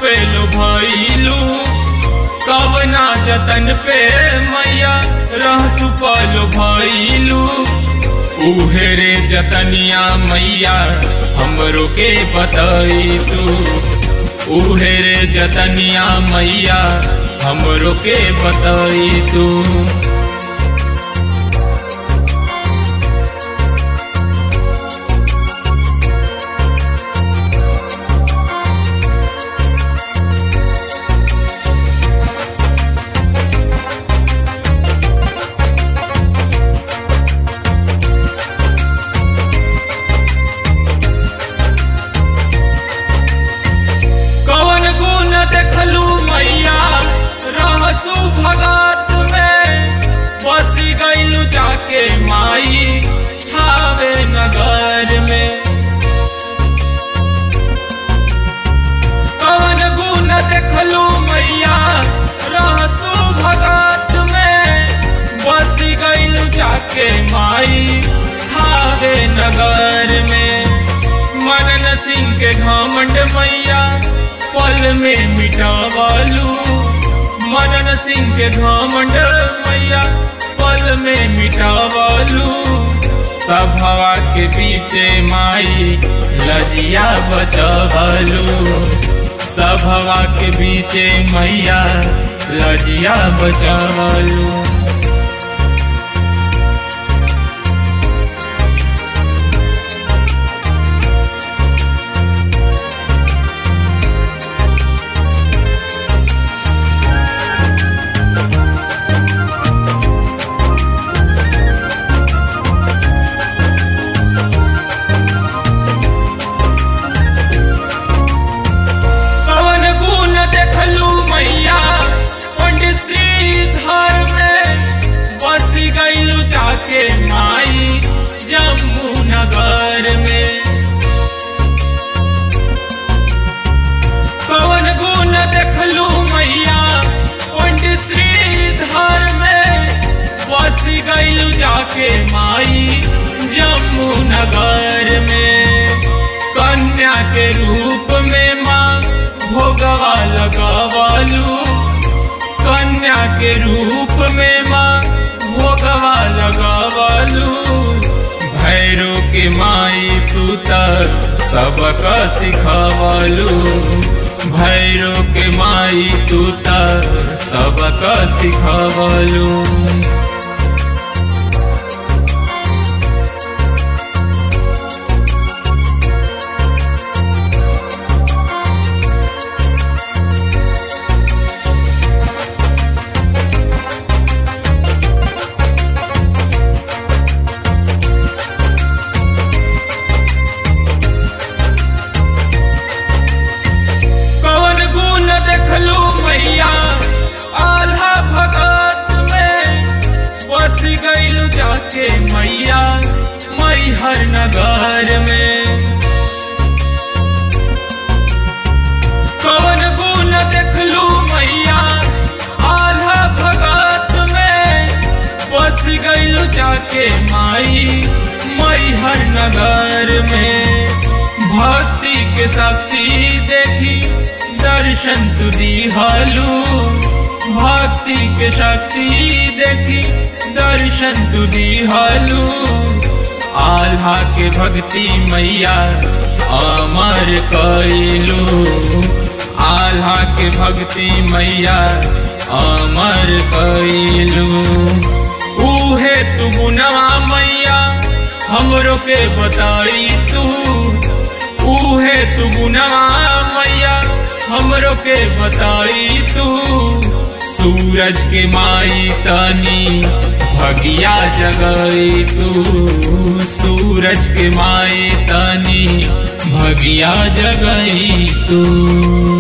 पे लो भइलू कवना जतन पे मैया रहसु पलो भइलू उहे रे जतनिया मैया हमरो के बतई तू उहे रे जतनिया मैया हमरो के बतई तू कवन गुण देखलू मैया रहसु भगत में बसी गईलू जाके माई हावे नगर में कवन गुण देखलू मैया रहसु भगत में बसी गईलू जाके माई हावे नगर में मनन सिंह के घमंड मैया पल में मिटावालू मनन सिंह के घमंड मैया पल में मिटावालू सभवा के पीछे माई लजिया बचवालू सभवा के पीछे मैया लजिया बचवालू पवन गुण देखलू मैया पंडित श्रीधर में बसी गईलू जाके माई जम्मू नगर में पवन गुण देखलू मैया पंडित श्रीधर में बसी गईलू जाके माई जम्मू नगर में कन्या के रूप में माँ भोगवा लगवालू कन्या के रूप में माँ भोगवा लगवालू भैरो के माई तू तक सबक सिखवालू भैरो के माई तू तक सबक सिखवालू कवन गुण देखलू मैया आल्हा भगत में बसी गईलू जाके मैया मैहर नगर में कवन गुण देखलू मैया आल्हा भगत में बसी गईलू जाके माई मैहर नगर में भक्ति के शक्ति देखी दर्शन तू दिहालू भक्ति के शक्ति देखी दर्शन तू दिहालू आल्हा के भक्ति मैया अमर कैलू आल्हा के भक्ति मैया अमर कैलू उहे तू गुनवा मैया हमरो के बताई तू उहे तू गुनवा मैया हमरो के बताई तू सूरज के माई तनी भगिया जगई तू सूरज के माई तनी भगिया जगई तू